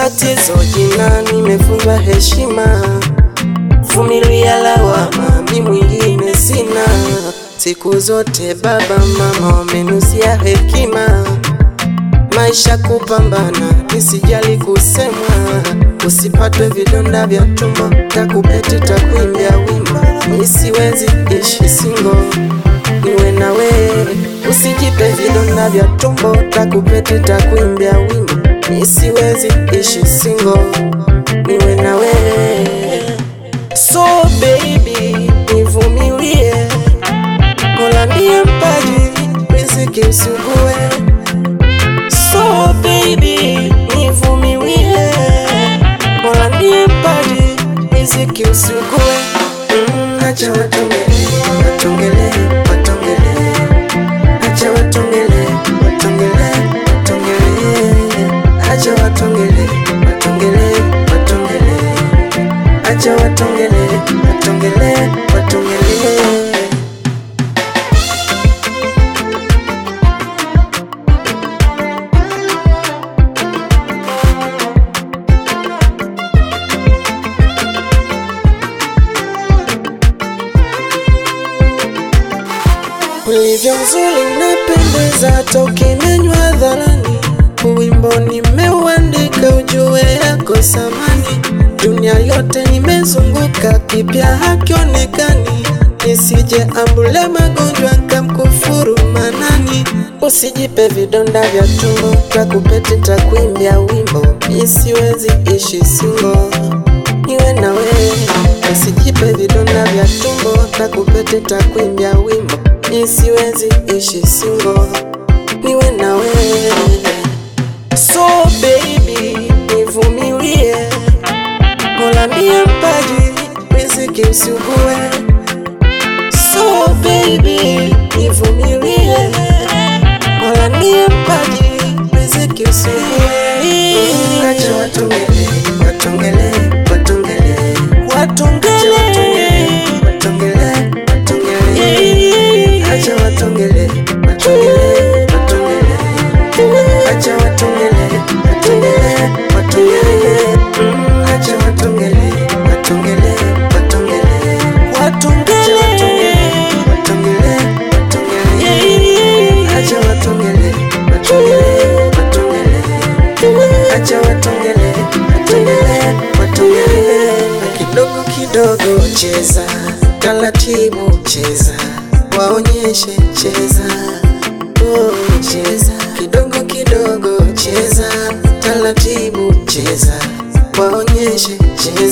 tatizo jina, nimefunzwa heshima, vumilia lawama, mi mwingine sina. Siku zote baba mama wamenusia hekima, maisha kupambana, nisijali kusemwa, usipatwe vidonda vya tumbo, takupeti takuimbia wimbo, nisiwezi ishi singo niwe na wewe, usijipe vidonda vya tumbo, takupeti takuimbia wimbo, nisiwezi ishi singo niwe na wewe. So baby, nivumilie, Mola ndiye mpaji riziki usugue. So baby, nivumilie, Mola ndiye mpaji riziki usugue. Mm, acha watongele, watongele, watongele, acha watongele, watongele, watongele, acha watongele, watongele, watongele, acha watongele, watongele, watongele. Ulivyo mzuri unapendeza, toka imenywa hadharani. Wimbo nimeuandika ujue yako samani. Dunia yote nimezunguka, kipya hakionekani. Nisije ambule magonjwa kamkufuru manani. Usijipe vidonda vya tumbo, takupeti takuimbia wimbo. Nisiwezi ishi singo niwe na wewe, usijipe vidonda vya tumbo, takupete takuimbia wimbo, nisiwezi ishi singo, niwe na wewe. So baby, nivumilie, Mola ndiye mpaji riziki usugue. So baby, nivumilie, Mola ndiye mpaji riziki usugue. Acha watongele, watongele, watongele, watongele, watongele, watongele, acha watongele, watongele, watongele, acha watongele, watongele, watongele, Mm, acha watongele, watongele, watongele, watongele, watongele, watongele, acha watongele, watongele, watongele, acha watongele, watongele, watongele, kidogo kidogo cheza, taratibu cheza, waonyeshe cheza, oh cheza, kidogo kidogo cheza, taratibu cheza, waonyeshe cheza.